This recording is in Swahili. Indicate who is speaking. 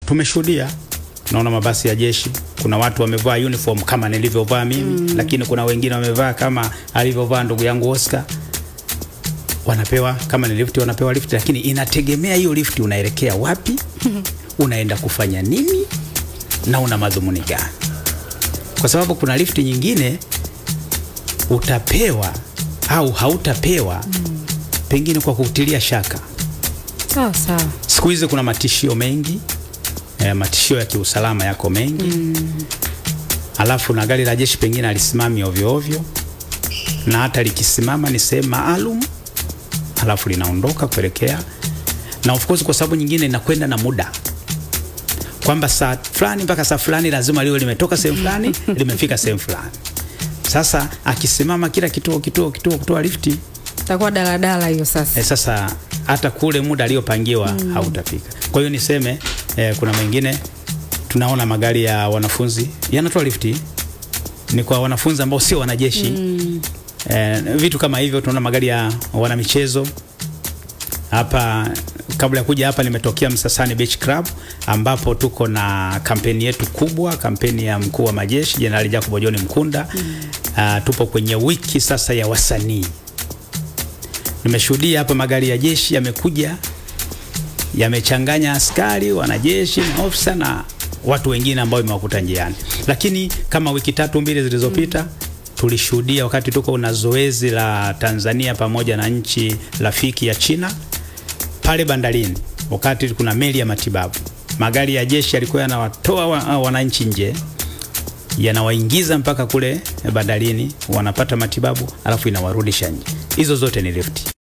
Speaker 1: tumeshuhudia tunaona mabasi ya jeshi kuna watu wamevaa uniform kama nilivyovaa mimi mm. lakini kuna wengine wamevaa kama alivyovaa ndugu yangu Oscar wanapewa kama ni lifti wanapewa lifti lakini inategemea hiyo lifti unaelekea wapi unaenda kufanya nini na una madhumuni gani kwa sababu kuna lifti nyingine utapewa au hautapewa mm. pengine kwa kutilia shaka
Speaker 2: sawa sawa
Speaker 1: siku hizi kuna matishio mengi eh, matishio ya kiusalama yako mengi mm. alafu na gari la jeshi pengine alisimami ovyo ovyo na hata likisimama ni sehemu maalum alafu linaondoka kuelekea na of course kwa sababu nyingine inakwenda na muda kwamba saa fulani mpaka saa fulani lazima liwe limetoka sehemu fulani limefika sehemu fulani sasa akisimama kila kituo kituo kituo kutoa lifti
Speaker 2: itakuwa daladala hiyo sasa
Speaker 1: e, sasa hata kule muda aliyopangiwa mm. hautafika. Kwa hiyo niseme e, kuna mengine tunaona magari ya wanafunzi yanatoa lifti ni kwa wanafunzi ambao sio wanajeshi mm. e, vitu kama hivyo. Tunaona magari ya wanamichezo hapa. Kabla ya kuja hapa, nimetokea Msasani Beach Club ambapo tuko na kampeni yetu kubwa, kampeni ya mkuu wa majeshi Jenerali Jacob John Mkunda mm. uh, tupo kwenye wiki sasa ya wasanii nimeshuhudia hapa magari ya jeshi yamekuja yamechanganya askari wanajeshi maofisa na watu wengine ambao imewakuta njiani lakini kama wiki tatu mbili zilizopita mm. tulishuhudia wakati tuko na zoezi la tanzania pamoja na nchi rafiki ya china pale bandarini wakati kuna meli ya matibabu magari ya jeshi yalikuwa yanawatoa wa- wananchi nje yanawaingiza mpaka kule bandarini wanapata matibabu alafu inawarudisha nje hizo zote ni lifti